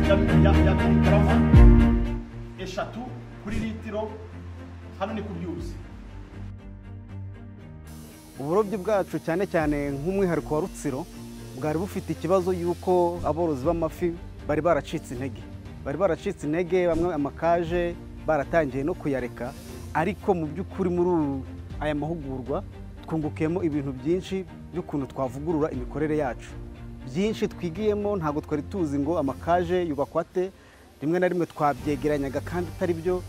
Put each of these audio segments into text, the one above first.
garama eshatu kuri litiro hano ni ku byuzi uburobyi bwacu cyane cyane nk'umwihariko wa rutsiro bwari bufite ikibazo y'uko aborozi b'amafi bari baracitse intege bari baracitse intege bamwe amakaje baratangiye no kuyareka ariko mu by'ukuri muri aya mahugurwa twungukiyemo ibintu byinshi by'ukuntu twavugurura imikorere yacu byinshi twigiyemo ntabwo twari tuzi ngo amakaje yubakwa ate rimwe na rimwe twabyegeranyaga kandi atari byo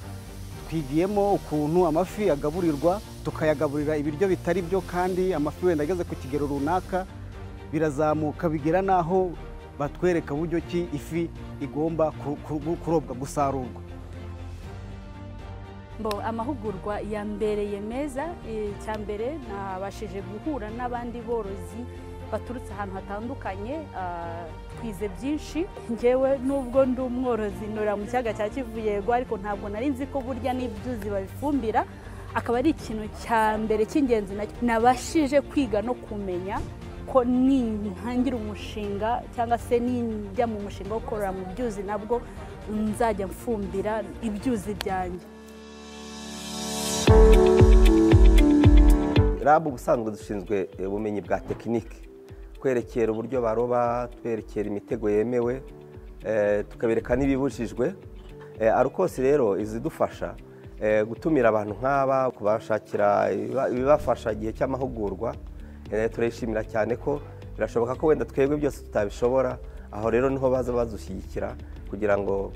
twigiyemo ukuntu amafi agaburirwa tukayagaburira ibiryo bitari byo kandi amafi wenda ageze ku kigero runaka birazamuka bigera n'aho batwereka uburyo ki ifi igomba ku- ku- kurobwa gusarurwa Bo amahugurwa yambereye meza eh, icya mbere nabashije guhura n'abandi borozi baturutse ahantu hatandukanye ah, twize byinshi ngewe nubwo ndi umworozi nora mu kiyaga cya Kivu yego ariko ntabwo nari nzi ko burya n'ibyuzi babifumbira akaba ari ikintu cya mbere cy'ingenzi nacyo nabashije kwiga no kumenya ko nintangira umushinga cyangwa se ninjya mu mushinga wo korora mu byuzi nabwo nzajya mfumbira ibyuzi byanjye rabu ubusanzwe dushinzwe eh, ubumenyi bwa tekinike twerekera uburyo baroba twerekera imitego yemewe eh, tukabereka n'ibibujijwe Eh, arukose rero izidufasha eh, gutumira abantu nk'aba kubashakira ibiba- ibibafasha igihe cy'amahugurwa eh, turayishimira cyane ko birashoboka ko wenda twebwe byose tutabishobora aho rero niho baza bazushyigikira kugira ngo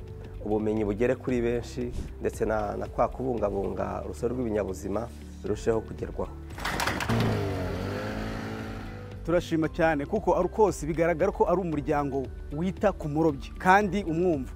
ubumenyi bugere kuri benshi ndetse na na kwa kubungabunga urusobe rw'ibinyabuzima birusheho kugerwaho turashima cyane kuko ari kose bigaragara ko ari umuryango wita ku murobyi kandi umwumva